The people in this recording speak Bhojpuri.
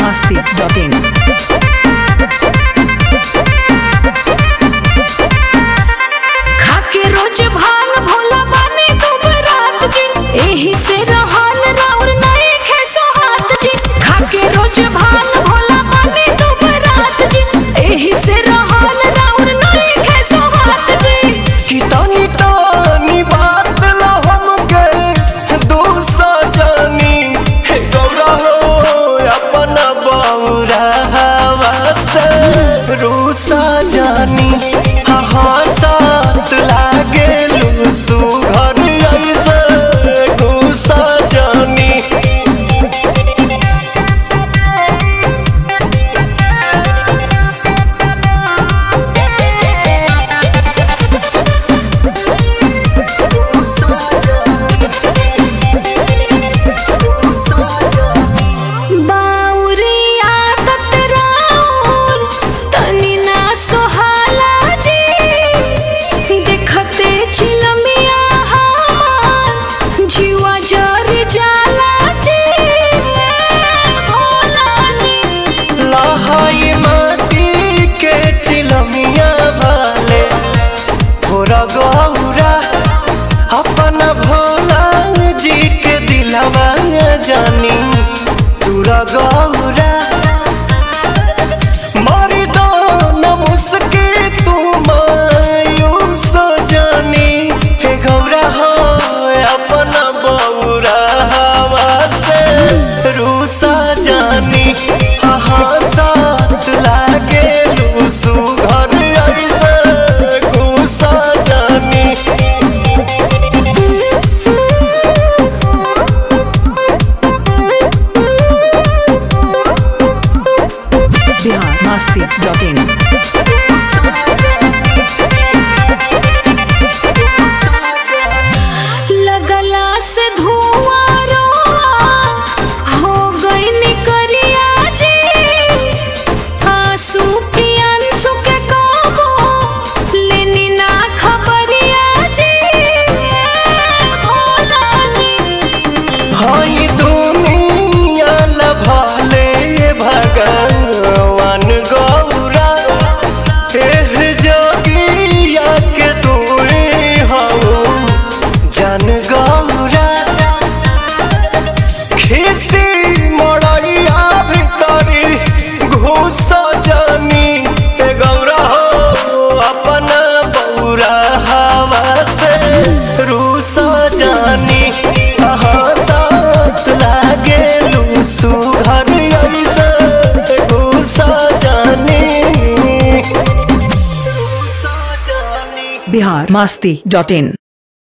masti.in. खाके रोज भांग भोला बानी तुम रात जी एही से रहन राउर नहीं खे सोहात जी खाके रोज भांग भोला बानी तुम रात जी एही से रहन राउर नहीं खे सोहात जी कि तानी तानी बात ला हमके दूसा जानी हे गौरा हो अपना बौरा हवा से रूसा जानी हाँ हाँ साथ लागे लूसू घर ऐसे घूसा जानी बाउरिया ततराउर तनी ना सोहाला जी देखते चिलमिया हमार जीवा जर जाला जी भोला जी लहाई माटी के चिलमिया भाले भोरा गौरा अपना भोला जी के दिलवा जानी तुरा गौरा मारी दो न मुस्की तू मायूस जानी हे गौरा हो अपना बौरा हवा से रूसा जानी हाँ साथ लागे लूसू घर ऐसे घूसा जानी Bihar masti.in. लगला से धुआं रोआ हो गई निकरिया जी आंसू प्रियांशु के काबो लेनी ना खबरिया जी भोला जी हाई दुनिया लभाले भगवान गौरा एह जोगिया के तुए हऊ जन गौरा खिसी मड़ैया भितरी घुस जानी हे गौरा हो अपना बौरा हवा से रूस जानी हाँ साथ लागे लूसू घर ऐसे घुस जानी घुस जानी Bihar masti.in.